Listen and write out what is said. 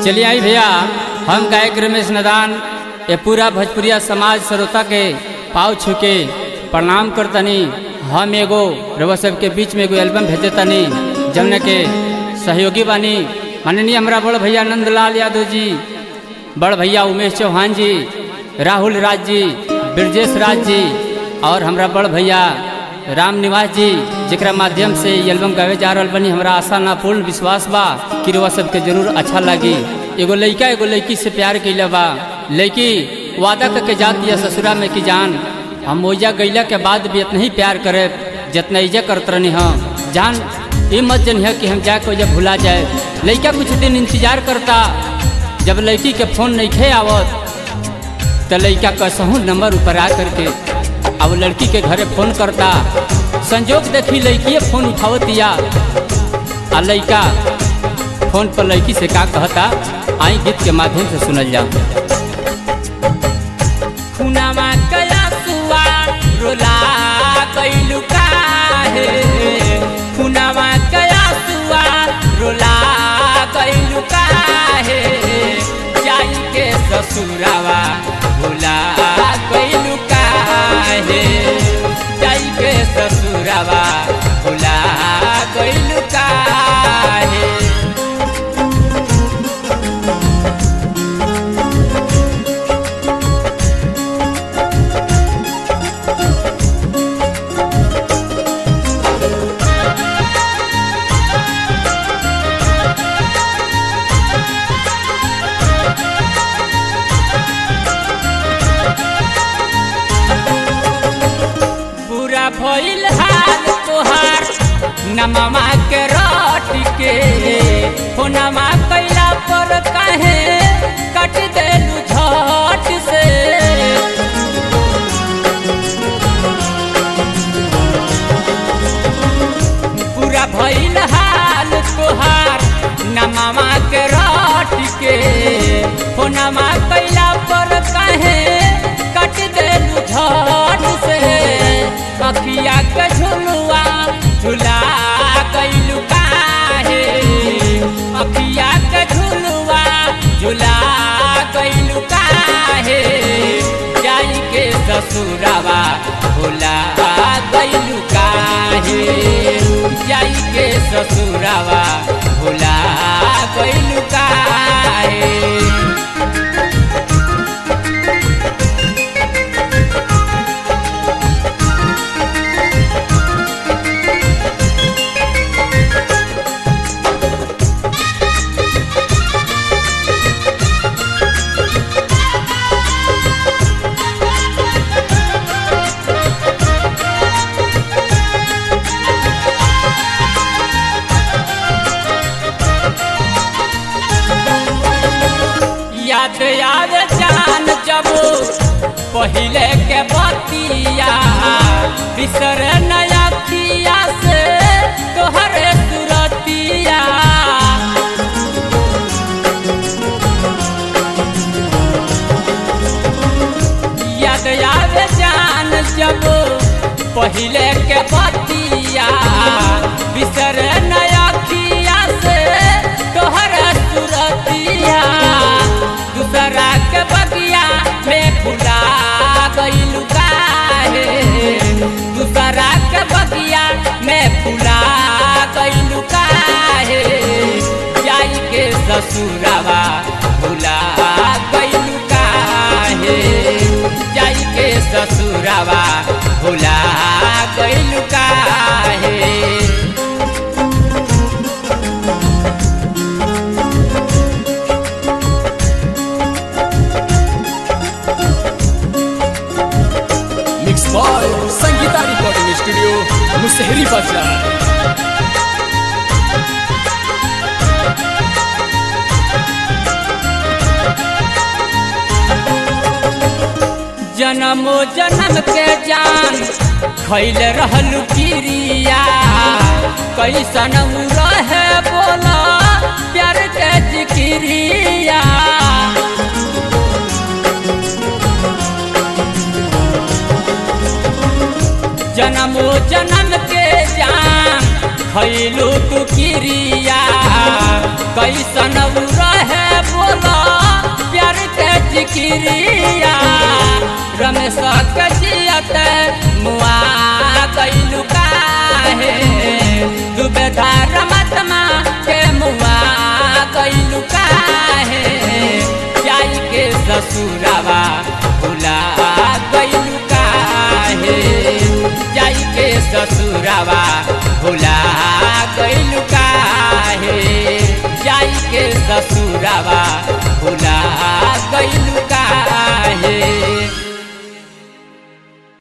चलिए आई भैया हम गायक रमेश नदान ये पूरा भोजपुरिया समाज श्रोता के पाव छू के प्रणाम करतनी हम एगो रउआ सबके बीच में एगो एल्बम भेजे तनी जमने के सहयोगी बानी माननीय हमारा बड़ भैया नंदलाल यादव जी बड़ भैया उमेश चौहान जी राहुल राज जी ब्रजेश राज जी और हमरा बड़ भैया राम निवास जी जेकरा माध्यम से ये एल्बम गावे जा रहल बनी हमरा आशा ना पूर्ण विश्वास बा कि रउआ सबके जरूर अच्छा लगी एगो लइका एगो लड़की से प्यार कैले बा लड़की वादा करके जाती है ससुरा में कि जान हम ओइजा गैला के बाद भी इतना ही प्यार करे जितना इजा करत रहनी हम जान ये मत जनिह कि हम जाके ओइजा भुला जाए लड़का कुछ दिन इंतजार करता जब लड़की के फोन नहीं खे आवत तो लड़का कसहूँ नंबर ऊपर आ करके अब लड़की के घरे फोन करता संजोग देखी लड़की फोन उठावतिया आ लड़का फोन पर लड़की से का कहता आई गीत के माध्यम से सुनल जाओ खुनामा कया सुआ रोला कैलु काहे खुनामा कया सुआ रोला कैलु काहे जाई के ससुरावा भोला कैलु काहे जाई के ससुरावा भोला कैलु काहे पूरा भइल हाल तोहार नममा के रट के हो नमा कैला पर काहे कट देलू झट से पूरा भइल हाल तोहार नममा के रट के हो नमा कैला पर काहे कट देलू झट से अखिया के झुलुआ झुला कैलू काहे अखिया के झुलुआ झुला कैलू काहे जाई के ससुरावा भोला कैलू काहे जाई के ससुरावा भोला कैलू काहे याद याद जान जब पहले के बतिया बिसर नया किया से तोहरे सुरतिया याद याद जान जब पहले के बतिया बिसर नया किया से तोहरा सुरतिया दूसरा के बगिया में फुला गइलू काहे दूसरा के बगिया में फुला गइलू काहे जाई के ससुरावा भुला गइलू काहे जाई के ससुरावा भुला गइलू काहे mix by Sangeeta recording studio Musahari Bazar जन्मो जन्म के जान खैल रहल किरिया कैसन उ रहे बोला प्यार के जिकिरिया जन्मो जन्म के जान खैलू तू किरिया कैसन उ रहे बोला प्यार के जिकिरिया रमेश के जियत मुआ